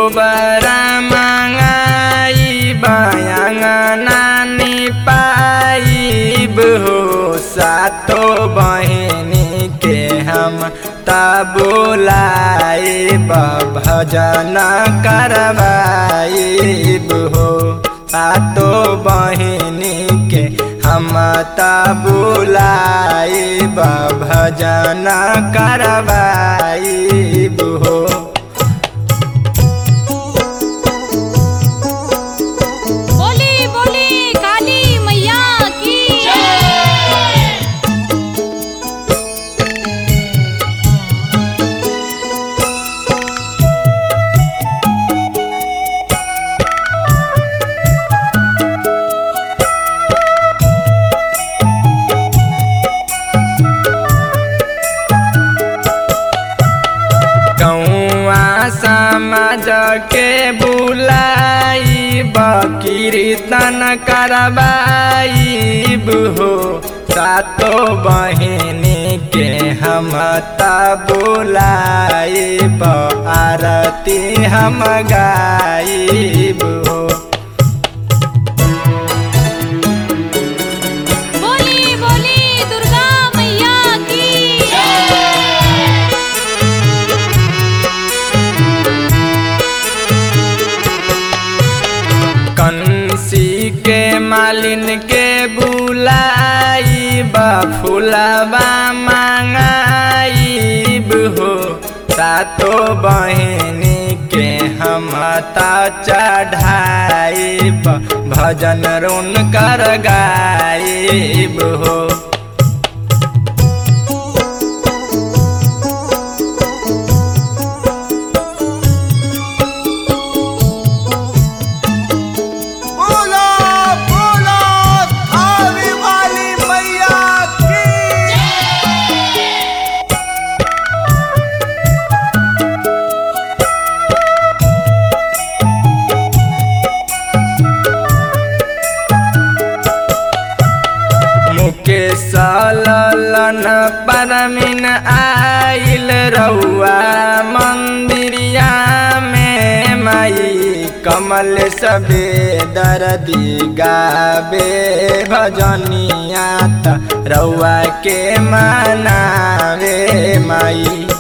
गोबरा मंगाई बयांगना पाइब हो सातो बहिनी के हम तबुलाइब भजन करवाइब हो सातो बहिनी के हम तबुलाइब भजन करवाइब हो बोली बोली काली मैया की कौआ समाज के बुलाई कीर्तन करवाइब हो सातो बहिनी के हम बुलाइब आरती हम गाइब हो बोली बोली दुर्गा मैया की कंसी के मालिन के बुलाइब फुलबा मंगाइब हो सातो बहिनी के हम चढ़ाइब भजन रुन कर गाइब हो बोलो बोलो थावे वाली मैया की मुकेश ललन परमिन आइल रउआ मंदिरिया में माई कमल सबे दर्दी गाबे भजनिया त रउआ के मनावे माई